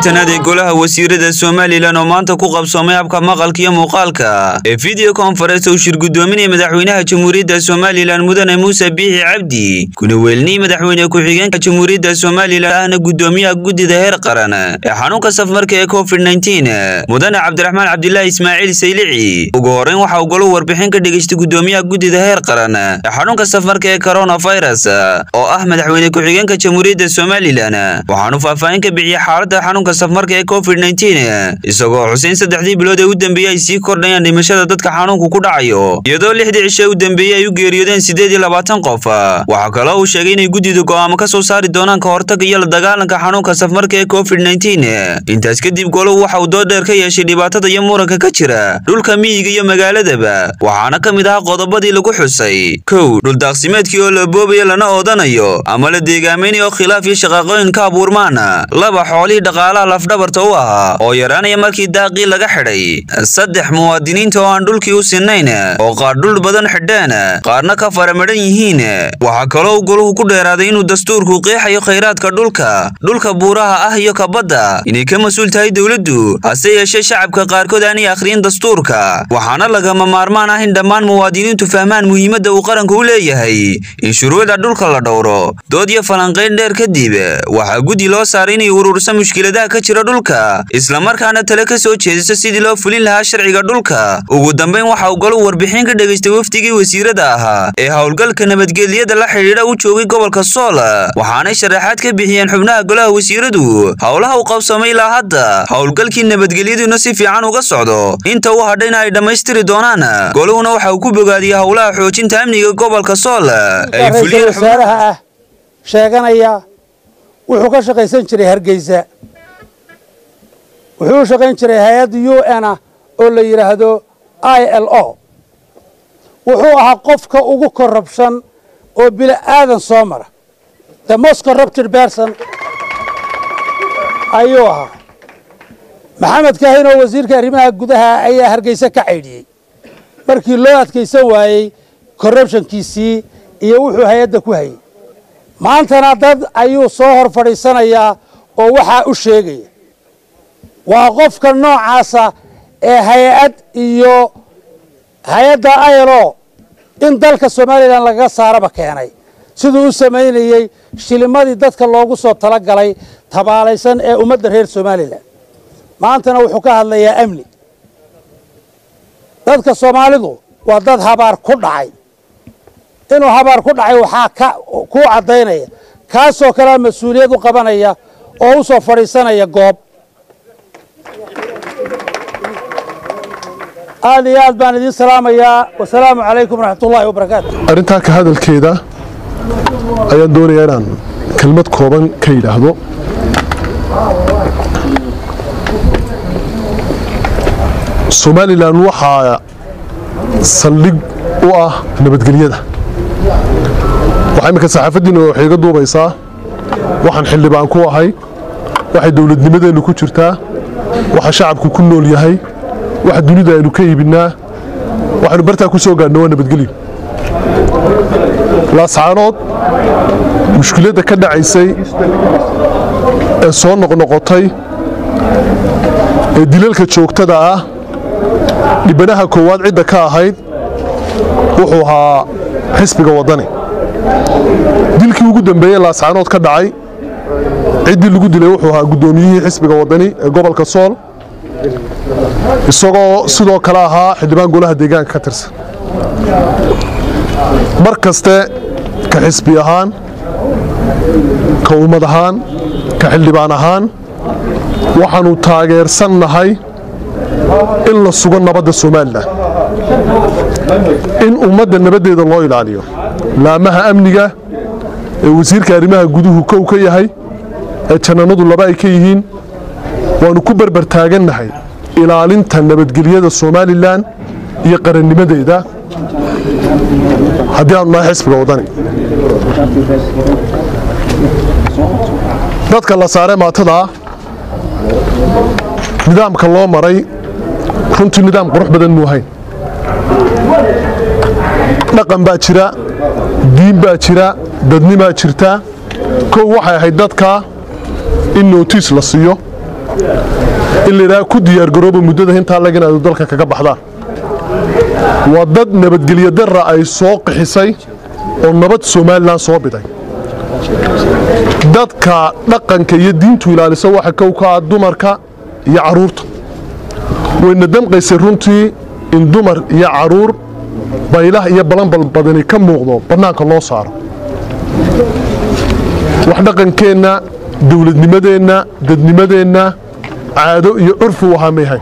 siddeetanaad ee golaha wasiirada somalilan oo maanta ku qabsoomay habka maqalka iyo muuqaalka ee video conference uu shir guddoominaya madaxweynaha jamhuuriyadda somalilan mudane muuse biixi cabdi kuna weelnii madaxweyne ku-xigeenka jamhuuriyadda somalilan ahna guddoomiyaha guddida heer qaran ee xanuunka safmarka ee covid mudane cabdiraxmaan cabdilaahi ismaaciil saylici ugu horreyn waxa uu goluhu warbixin ka dhegaystay guddoomiyaha guddida heer qaran ee xanuunka safmarka ee coronavirus oo ah madaxweyne ku-xigeenka jamhuuriyadda somalilan waxaanu faahfaahin ka bixiyey xaaladda xanuunka safmarka ee covid isagoo xuseyn saddexdii bilood ee u dambeeyey ay sii kordhayaan dhimashada dadka xanuunku ku dhacayo iyadoo lixdii cishe u dambeeyey ay u geeriyoodeen siddeed iyo labaatan qof waxaa kaloo uu sheegay inay guddidu go'aamo ka soo saari doonaan ka hortagga iyo la dagaalanka xanuunka safmarka ee covid intaas kadib goluhu waxa uu dood dheer ka yeeshay dhibaatada iyo muranka ka jira dhulka miyiga iyo magaaladaba waxaana ka mid ahaa qodobadii lagu xusay kow dhuldaaqsimeedkii oo la boobayo lana oodanayo ama la deegaamaynayo khilaaf iyo shaqaaqooyin ka abuurmaan laba xoolihii dhaqaalaha lafdhabarta u ahaa oo yaraanaya markii daaqii laga xidhay saddex muwaadiniinta oo aan dhulkii u sinnayn oo qaar dhul badan xidheen qaarna ka faramadhan yihiin waxaa kaloo uu goluhu ku dheeraaday inuu dastuurku qeexayo khayraadka dhulka dhulka buuraha ah iyo kabadda inay ka mas-uul tahay dowladdu hase yeeshee shacabka qaarkood aanay akhriyin dastuurka waxaana lagama maarmaan ah in dhammaan muwaadiniintu fahmaan muhiimadda uu qaranku u leeyahay in shuruucda dhulka la dhowro dood iyo falanqayn dheer kadib waxaa guddi loo saaray inay urursa mushkiladaha ka jira dhulka islamarkaana tale ka soo jeediso sidii loo fulin lahaa sharciga dhulka ugu dambayn waxa uu golu warbixin ka dhegaystay wafdigii wasiirada ahaa ee howlgalka nabadgelyada la xidhiidha u joogay gobolka sool waxaanay sharaxaad ka bixiyeen xubnaha golaha wasiiradu howlaha uu qabsoomay ilaa hadda howlgalkii nabadgelyaduna si fiican uga socdo inta u hadhayna ay dhammaystiri doonaan goluhuna waxa uu ku bogaadiyey howlaha xoojinta amniga gobolka sool ra-iisul wasaaraha ah sheeganaya wuxuu ka shaqaysan jiray hargeysa wuxuu u shaqayn jiray hay-adda u n ah oo la yidhaahdo i l o wuxuu ahaa qofka ugu korrabshan oo bila aadan soo mara the most corrupted person ayuu ahaa maxamed kaahin oo wasiirka arrimaha gudaha ayaa hargeysa ka caydhiyey markii loo adkaysan waayey corrubtionkiisii iyo wuxuu hay-adda ku hayay maantana dad ayuu soo hor fadhiisanayaa oo waxaa u sheegaya waa qofka noocaasa ee hay-ad iyo hay-adda ilo in dalka somalilan lagaga saaraba keenay siduu u samaynayey shilimadii dadka loogu soo talagalay tabaalaysan ee ummadda reer somalilan maantana wuxuu ka hadlayaa amni dadka soomaalidu waa dad habaar ku dhacay inuu habaar ku dhacay waxaa kuu caddaynaya kaasoo kalea mas-uuliyad u qabanaya oo u soo fadhiisanaya goob aad iyo aad baan idiin salaamayaa wasalaamu calaykum waraxmat ullaahi wabarakaatu arrintaa ka hadalkeeda ayaan doonayaa inaan kelmad kooban ka yidhaahdo somalilan waxaa saldhig u ah nabadgelyada waxaa imminka saxaafaddiina waxay iga duubaysaa waxaan xildhibaan ku ahay waxay dowladnimadeennu ku jirtaa waxa shacabku ku nool yahay waxa dunida aynu ka iibinnaa waxaynu bartaa ku soo gaadhna waa nabadgelyo laascaanood mushkiladda ka dhacaysay ee soo noqnoqotay ee dilalka joogtada ah dhibanaha koowaad cidda ka ahayd wuxuu ahaa xisbiga waddani dilkii ugu dambeeyey laascaanood ka dhacay ciddii lagu dilay wuxuu ahaa guddoomiyihii xisbiga waddani ee gobolka sool isagoo sidoo kale ahaa xildhibaan golaha deegaanka ka tirsan mar kaste ka xisbi ahaan ka ummad ahaan ka xildhibaan ahaan waxaannu taageersannahay in la sugo nabadda somalilan in ummadda nabaddeeda loo ilaaliyo laamaha amniga ee wasiirka arrimaha guduhu kow ka yahay ee jannanadu laba ay ka yihiin waannu ku berber taagannahay ilaalinta nabadgelyada somalilan iyo qarannimadeeda haddii aanu nahay xisbiga waddani dadka la saare maatadaa nidaamka loo maray runtii nidaam qurux badan muu hayn dhaqan baa jira diin baa jira dadnimaa jirta kow waxay ahayd dadka in nootiis la siiyo in layidhaha ku diyaargarooba muddada intaa lag inaadu dalka kaga baxdaan waa dad nabadgelyo darra ay soo qixisay oo nabad somalilan soo biday dadka dhaqanka iyo diintu ilaalisa waxa kow ka ah dumarka iyo carruurta wayna damqaysay runtii in dumar iyo carruur baylah iyo balanbal badani ka muuqdo bannaanka loo saaro wax dhaqankeenna dowladnimadeenna dadnimadeenna caado iyo curfi u ahaa mayhay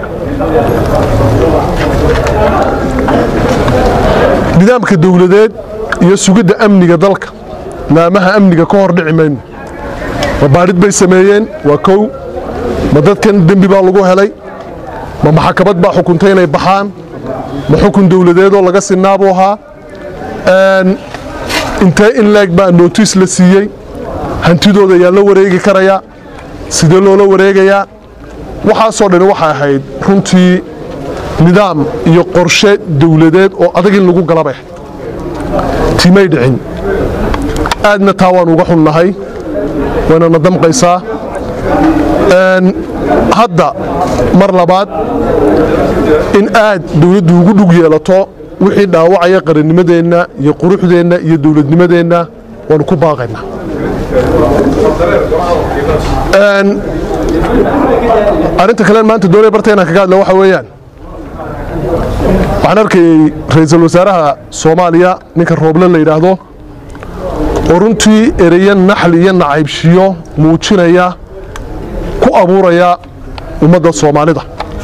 nidaamka dowladeed iyo sugidda amniga dalka laamaha amniga ka hor dhici mayno ma baadhid bay sameeyeen waa kow ma dadkan dembi baa lagu helay ma maxakamad baa xukuntay inay baxaan ma xukun dowladeedoo laga sinaabuu ahaa intee in leeg baa nootiis la siiyey hantidooda ayaa la wareegi karayaa sidee loola wareegayaa waxaasoo dhani waxay ahayd runtii nidaam iyo qorshe dowladeed oo adag in lagu galabay timay dhicin aadna taa waan uga xunnahay waynana damqaysaa hadda mar labaad in aad dowladdu ugu dhug yeelato wixii dhaawacaya qarannimadeenna iyo quruxdeenna iyo dowladnimadeenna waanu ku baaqaynaa arrinta kalen maanta doonay barta inaan kaga hadla waxa weeyaan waxaan arkayey ra-iisul wasaaraha soomaaliya ninka rooble la yidhaahdo oo runtii ereyo naxli iyo nacaybshiyo muujinaya ku abuuraya ummadda soomaalida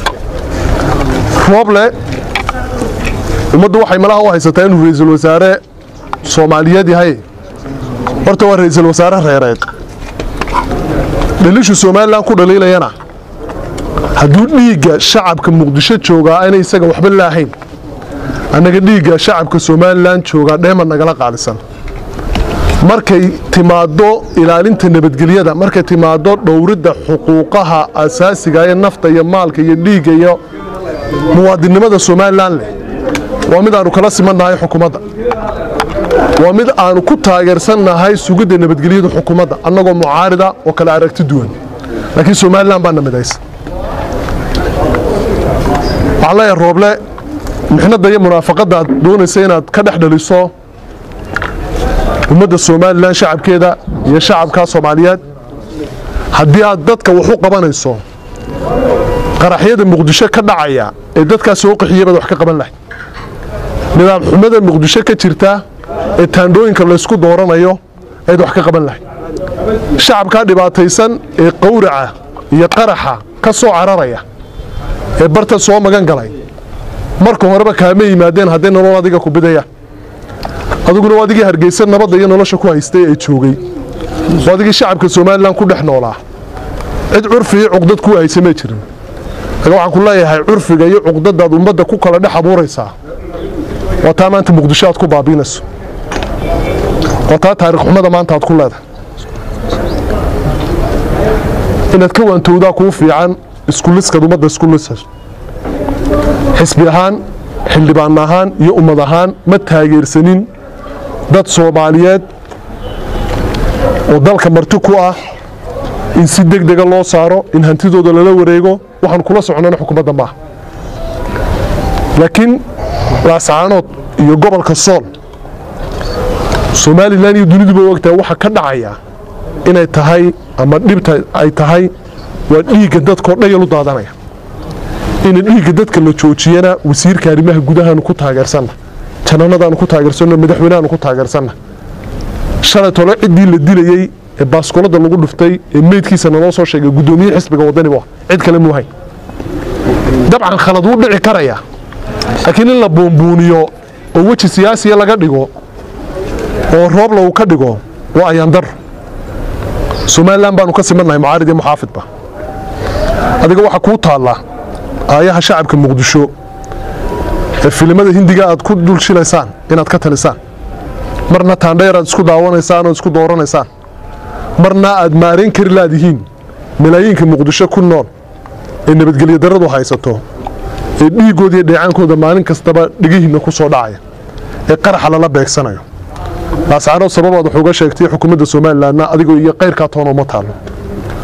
rooble ummaddu waxay malaha u haysataa inuu ra-iisul wasaare soomaaliyeed yahay horta waa ra-iisul wasaare reereed dhaliishu somalilan ku dhaliilayana hadduu dhiigga shacabka muqdisho joogaa aanay isaga waxba laahayn annaga dhiigga shacabka somalilan joogaa dheema nagala qaalisan markay timaaddo ilaalinta nabadgelyada markay timaaddo dhowridda xuquuqaha asaasiga ee nafta iyo maalka iyo dhiigga iyo muwaadinnimada somalilan leh waa mid aanu kala simannahay xukuumadda waa mid aanu ku taageersannahay sugidda nabadgelyada xukuumadda annagoo mucaarida oo kale aragti duwan laakiin somalilan baana midaysa waxaan leeyahay rooble mixnadda iyo munaafaqadda aad doonaysa inaad ka dhex dhaliso ummadda somalilan shacabkeeda iyo shacabka soomaaliyeed haddii aad dadka wax u qabanayso qaraxyada muqdisho ka dhacaya ee dadkaas soo qaxiya baad wax ka qaban lahayd nidaam xumada muqdisho ka jirta ee taandhooyinka laysku dooranayo ayaad wax ka qaban lahayd shacabkaa dhibaataysan ee qawraca iyo qaraxa ka soo cararaya ee barta soo magan galay marka horeba kaama yimaadeen hadday nolol adiga ku bidayaan adiguna waa adigii hargeysa nabadda iyo nolosha ku haystay ee joogay waa adigii shacabka somalilan ku dhex noolaa cid curfi iyo cuqdad ku haysa ma jirin aga waxaan ku leeyahay curfiga iyo cuqdadaad ummadda ku kala dhex abuuraysaa waa taa maanta muqdisho aad ku baabiinayso waa taa taarikh xumada maanta aad ku leedahay inaad ka waantowdaa kuu fiican iskuliskaad ummadda iskulisas xisbi ahaan xildhibaan ahaan iyo ummad ahaan ma taageersanin dad soomaaliyeed oo dalka marti ku ah in si deg dega loo saaro in hantidooda lala wareego waxaan kula socnana xukuumadda maaha laakiin laascaanood iyo gobolka sool somalilan iyo duniduba ogtahay waxa ka dhacaya inay tahay ama dhibta ay tahay waa dhiigga dadkoo dhayal u daadanaya ina dhiigga dadka la joojiyana wasiirka arrimaha gudahaanu ku taageersanna jananadaanu ku taageersanno madaxweynehaanu ku taageersanna shalay tole ciddii la dilayey ee baaskuladda lagu dhuftay ee meydkiisa naloo soo sheegay guddoomiye xisbiga waddaniba cid kale muuhayn dabcan khalad wuu dhici karaya laakiin in la buunbuuniyo oo weji siyaasiya laga dhigo oo roob lagu ka dhigo waa ayaandar somalilan baanu ka simannahay mucaarid iyo muxaafidba adiga waxaa kuu taallaa aayaha shacabka muqdisho ee filimada hindiga aad ku dul shilaysaan inaad ka talisaan marna taandheer aad isku daawanaysaan oo isku dooranaysaan marna aad maarayn kari laadihiin malaayiinka muqdisho ku nool ee nabadgelyo darradu haysato ee dhiiggooda iyo dheecaankooda maalin kastaba dhigihiinna ku soo dhacaya ee qaraxa lala beegsanayo laascaanood sababaad wax uga sheegtay xukuumadda somalilanna adigoo iyo qayrkaa toona uma taallo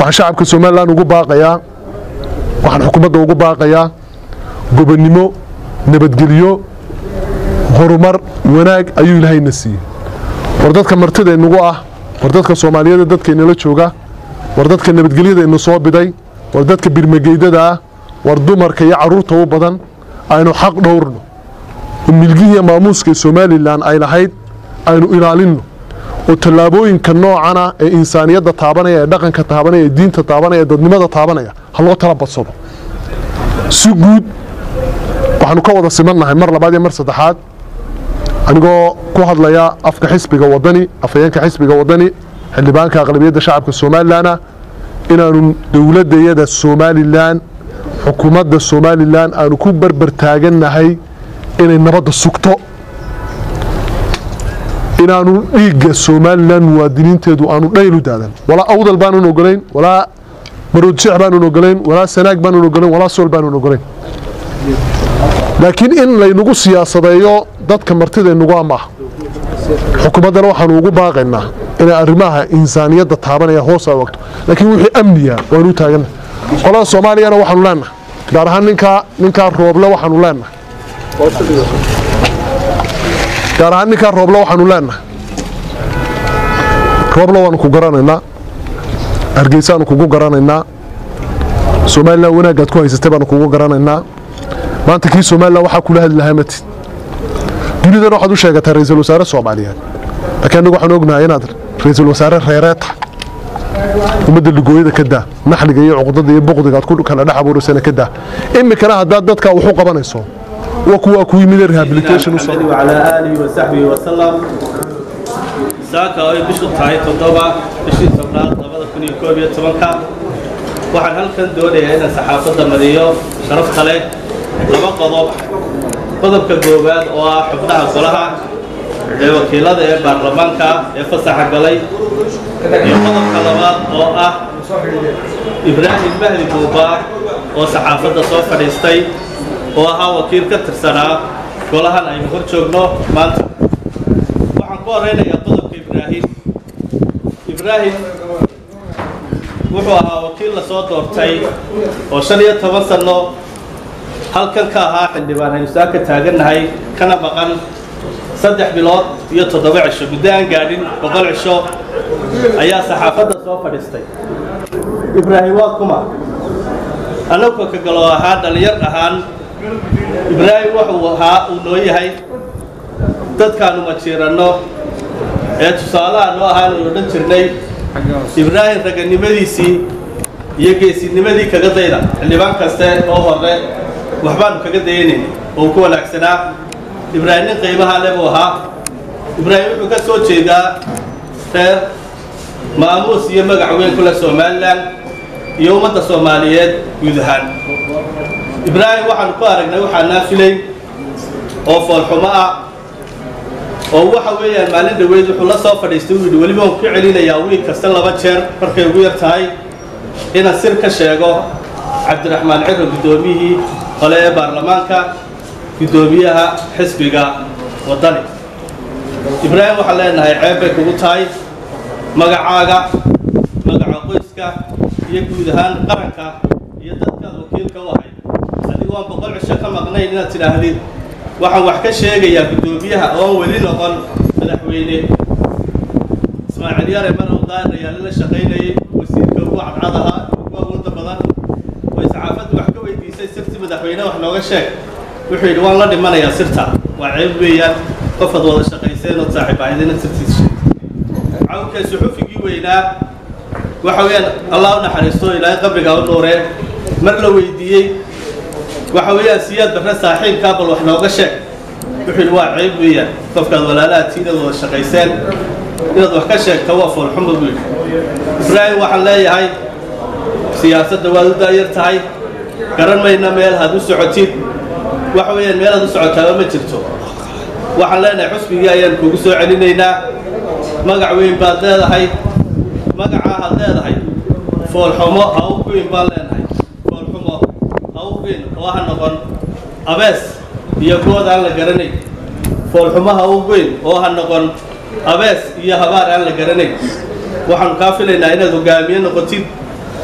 waxaan shacabka somalilan ugu baaqayaa waxaan xukuumadda ugu baaqayaa gobonnimo nabadgelyo horumar wanaag ayuu ilaahayna siiyey war dadka martidaynugu ah war dadka soomaaliyeeda dadkaynala jooga war dadka nabadgelyadaynu soo biday war dadka birmageydada ah war dumarka iyo carruurta u badan aynu xaq dhowrno oo milgihiiya maamuuska ee somalilan ay lahayd aynu ilaalinno oo tallaabooyinka noocana ee insaaniyadda taabanaya ee dhaqanka taabanaya ee diinta taabanaya ee dadnimada taabanaya ha loo tala badsado si guud waxaanu ka wada simannahay mar labaad iyo mar saddexaad anigoo ku hadlaya afka xisbiga wadani afhayeenka xisbiga wadani xildhibaanka aqlabiyadda shacabka somalilanna inaanu dowladdayada somalilan xukuumadda somalilan aanu ku barbar taagannahay inay nabadda sugto inaanu dhiigga somalilan muwaadiniinteedu aanu dhayl u daadan walaa awdal baanun ogolayn walaa maroodjeex baanun ogolayn walaa sanaag baanun ogolayn walaa sool baanun ogolayn laakiin in laynagu siyaasadeeyo dadka martidaynugu amaaha xukuumaddana waxaanu ugu baaqaynaa inay arrimaha insaaniyadda taabanaya hoos ay wagto laakiin wixii amniga waanu u taaganna qolada soomaaliyana waxaanu leenahay gaar ahaan ninkaa ninkaa rooble waxaanu leenahay gaar ahaan ninkaa rooble waxaanu leenahay rooble waanu ku garanaynaa hargeysaanu kugu garanaynaa somalilan wanaagaad ku haysatay baanu kugu garanaynaa maanta kii somalilan waxaa kula hadli lahaa matid dunidan waxaad u sheegataa ra-iisul wasaare soomaaliyeed laakiin annagu waxaan ognahay inaad ra-iisul wasaare reereed tahay ummadda ligooyada ka daa naxliga iyo cuqdada iyo buqdiga aad ku kala dhex abuuraysana ka daa imikana haddaad dadka wax u qabanayso waa kuwaa ku yimid rehabilitation u محمد وعلى آله وصحبه وسلم saaka oo ay bishu tahay toddoba bishii tobnaad labada kun iyo koob iyo tobanka waxaan halkan doonayaa inaan saxaafadda mariyo sharafta leh laba qodob qodobka koowaad oo ah xubnaha golaha ee wakiilada ee baarlamaanka ee fasaxa galay iyo qodobka labaad oo ah ibraahim mahdi buuba oo saxaafadda soo fadhiistay oo ahaa wakiil ka tirsanaa golahan aynu hor joogno maanta waxaan ku horeynayaa qodobka ibraahim ibraahim wuxuu ahaa wakiil la soo doortay oo shan iyo toban sanno halkan ka ahaa xildhibaan haynusaa ka taagannahay kana maqan saddex bilood iyo toddoba cisho muddo aan gaadhin boqol cisho ayaa saxaafadda soo fadhiistay ibraahim waa kuma annagoo ka galo ahaa dhallinyar ahaan ibraahim wuxuu ahaa uu noo yahay dadkaanu majiiranno ee tusaalaha noo ahaanu odhan jirnay ibraahim raganimadiisii iyo geesinimadii kaga dayda xildhibaan kaste oo hore waxbaanu kaga dayanayn oo ku wanaagsanaa ibraahim nin qiimaha le buu ahaa ibraahim wuxuu ka soo jeedaa reer maamuus iyo magac weyn kule somalilan iyo ummadda soomaaliyeed guud ahaan ibraahim waxaanu ku aragnay waxaa naafilayn oo foolxumo ah oo waxa weeyaan maalin dhaweyd wuxuu la soo fadhiistay uu yidhi weliba waan ku celinayaa wiil kasta laba jeer markay ugu yar tahay inaan sir ka sheego cabdiraxmaan ciro guddoomiyihii hole ee baarlamaanka guddoomiyaha xisbiga waddani ibraahim waxaan leenahay ceeb bay kugu tahay magacaaga magaca qoyska iyo guud ahaan qaranka iyo dadkaad wakiilka u ahayd adigoo aan boqol cisho ka maqnayn inaad tidhaahdid waxaan wax ka sheegayaa guddoomiyaha oon weli noqon madaxweyne ismaaciil yare manow daahir ayaale la shaqaynayay wasiirka ugu cadcad ahaa ugu awoodda badan way saxaafaddu wax ka weydiisay sirtii madaxweyne wax nooga sheeg wuxuu yidhi waan la dhimanayaa sirta waa ceeb weeyaan qofaad wada shaqayseen ood saaxiib ahaydina sirtiis sheeg cawka suxufigii weynaa waxa weeyaan allah u naxariisto ilaahay qabriga u nuuree mar la weydiiyey waxa weeyaan siyaad barre saaxiibkaa bal wax nooga sheeg wuxuu yidhi waa ceeb weeyaan qofkaad walaalaha tiinaad wada shaqayseen inaad wax ka sheegta waa foolxumo buu yidhi ibraahim waxaan leeyahay siyaasadda waad u daayar tahay garan mayna meel had u socotid waxa weeyaan meel had u socotaaba ma jirto waxaan leenahay xusbigii ayaan kugu soo celinaynaa magac weyn baad leedahay magacaa had leedahay foolxumo ha u guyn baan leenahay foolxumo ha u guyn oo ha noqon abees iyo good aan la garanayn foolxumo ha u guyn oo ha noqon abees iyo habaar aan la garanayn waxaanu kaa filaynaa inaad hogaamiye noqotid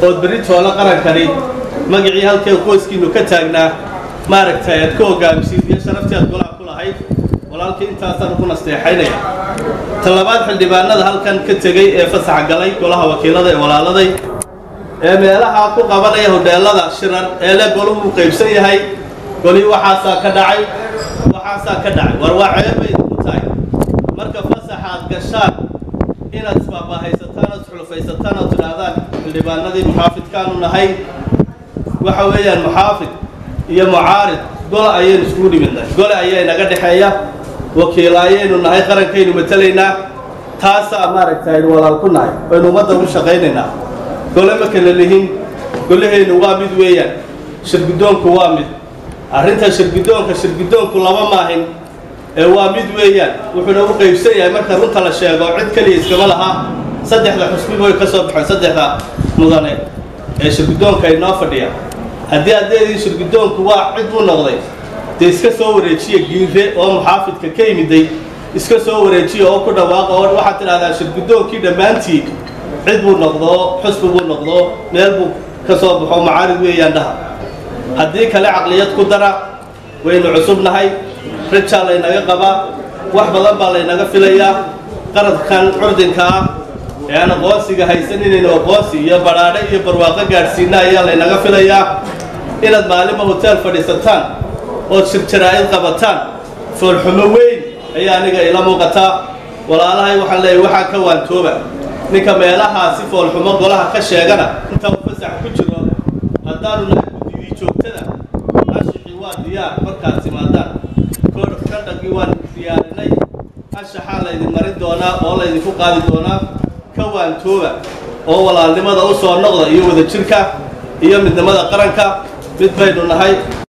ood berri toolo qarankani magacii halkee qoyskiinnu ka taagnaa maaragtay aad ka hogaamisiid iyo sharaftii aad golaha ku lahayd walaalkii intaasaan ku nasteexaynaya talabaad xildhibaanada halkan ka tegey ee fasaxa galay golaha wakiilada ee walaaladay ee meelaha ku qabanaya hodheelada shirar ee le golahu uu qaybsan yahay golii waxaasaa ka dhacay waxaasaa ka dhacay war waa ceebay ku tahay marka fasaxa aad gashaan inaad isbaabahaysataan ood xulufaysataan ood tidhaahdaan xildhibaanadii muxaafidkaanu nahay waxa weeyaan muxaafid iyo mucaarid gole ayaynu iskugu dhimidnay gole ayaa inaga dhexeeya wakiil ayaynu nahay qarankaynu matalaynaa taasaa maaragtay aynu walaal ku nahay aynu ummadda ugu shaqaynaynaa gole ma kala lihin golahaynu waa mid weeyaan shirguddoonku waa mid arrinta shirguddoonka shirguddoonku laba maahin ee waa mid weeyaan wuxuuna u qaybsan yahay marka runta la sheego cid keliya iskama laha saddexda xusbi way ka soo baxeen saddexda mudane ee shirguddoonka inoo fadhiya haddii aad leedihin shirguddoonku waa cid buu noqday dee iska soo wareejiya giinre oo muxaafidka ka yimiday iska soo wareejiya oo ku dhawaaqa oo waxaad tidhahdaa shirguddoonkii dhammaantii cid buu noqdoo xusbi buu noqdoo meel buu ka soo baxo macaarid weeyaan dhaha haddii kale caqliyad ku dara waynu cusubnahay rajaa laynaga qabaa wax badan baa laynaga filayaa qaradkan curdinka ah ee aan aqoonsiga haysan inaynu aqoonsi iyo badhaadhe iyo barwaaqo gaadhsiina ayaa laynaga filayaa inaad maalinba hoteel fadhiisataan ood shirjaraa'id qabataan foolxumo weyn ayaa aniga ila muuqataa walaalahay waxaan leeyahay waxaa ka waantooba ninka meelahaa si foolxumo golaha ka sheegana inta uu fasax ku jiro haddaanu nahay guddidii joogtada ashixii waa diyaar markaad timaadaan code of conductgii waan diyaarinay anshaxaa laydin marin doonaa oo laydinku qaadi doonaa ka waantooba oo walaalnimada u soo noqda iyo wadajirka iyo midnimada qaranka mid baynu nahay